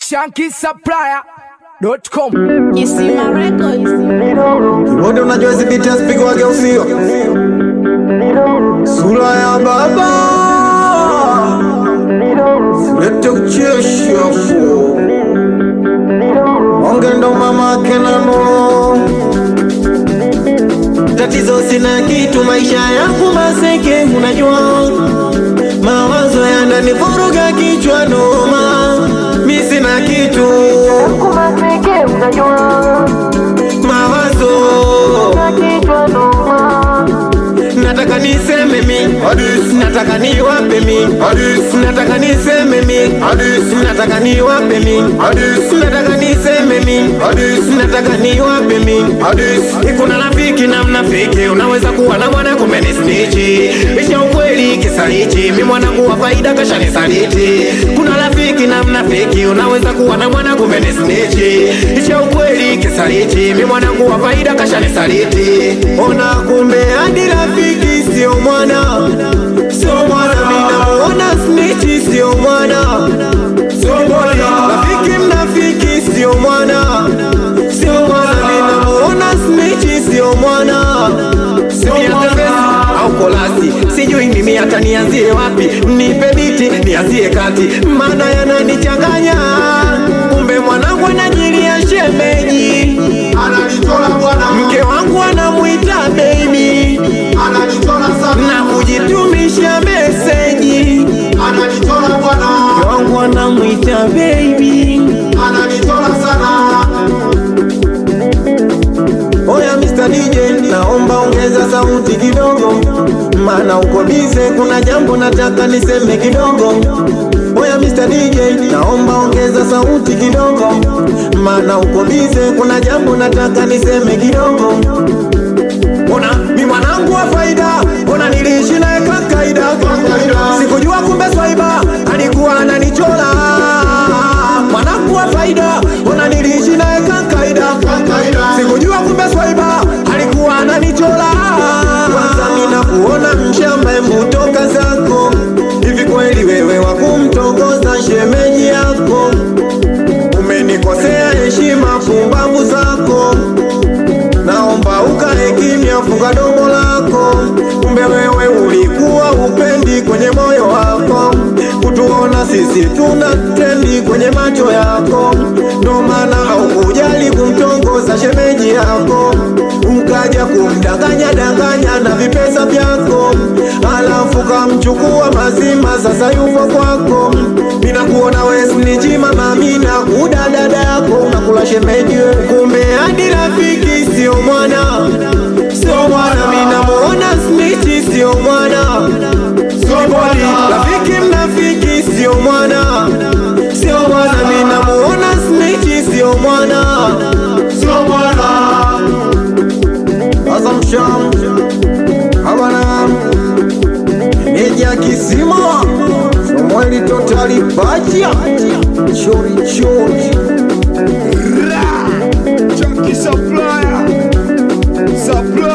shankisupplier.com. You see my records. Wote unajua hizi biti hazipigwage ufio sura ya baba silete kuchesha onge ndo mamake na nuru tatizo sina kitu maisha yangu maseke unajua mawazo yananivuruga kichwa noma mi sina kitu mawazo nataka niseme mi nataka niwape mi nataka niseme mi nataka niwape mi nataka niseme mi nataka niwape mi kuna rafiki na mnafiki unaweza kuwa na mwana kumbe ni snichi isha ukweli kisa hichi mi mwanangu wa faida kasha nisaliti kuna rafiki na mnafiki unaweza kuwa na mwana kumbe ni snichi isha ukweli kisa hichi mi mwanangu wa faida kasha nisaliti ona kumbe hadi rafiki sio mwana sio mwana minamuona snichi sio mwana sio mwana rafiki mnafiki sio mwana sio mwana minamuona snichi sio mwana sio mwana au kolasi sijui mimi hata nianzie wapi nipe biti nianzie kati maana yananichanganya kumbe mwanangu anajilia shemeji mke wangu anamwita baby na kujitumisha meseji mke wangu anamwita baby Oya Mr. DJ, naomba ongeza sauti kidogo, maana uko bize, kuna jambo nataka niseme kidogo. Oya Mr. DJ, naomba ongeza sauti kidogo, maana uko bize, kuna jambo nataka niseme kidogo. Ona mi mwanangu wa faida, ona niliishi naye kakaida, sikujua kumbe swaiba alikuwa ananichola. Mwanangu wa faida, ona niliishi naye kakaida, sikujua kumbe swaiba alikuwa ananichola. Kwanza mina kuona mshamba, embu toka zako. Hivi kweli wewe wakumtongoza shemeji yako? Umenikosea heshima, pumbavu zako naomba ukae kimya, funga domo lako. Kumbe wewe ulikuwa upendi kwenye moyo wako kutuona sisi tuna trendi kwenye macho yako, ndo maana haukujali kumtongoza shemeji yako, ukaja kumdanganya danganya na vipesa vyako, alafu kamchukua mazima, sasa yupo kwako. Mina kuona wewe snitchi mama, mina kuda dada yako unakula shemeji wewe, kumbe hadi rafiki sio mwana, sio mwana. Mina muona snitchi sio mwana, sio mwana. Rafiki mnafiki sio mwana, sio mwana. Mina muona snitchi sio mwana, sio mwana. Sasa msham hawana Meja kisima Samueli totali baja Chori chori Chunky supplier. Supplier.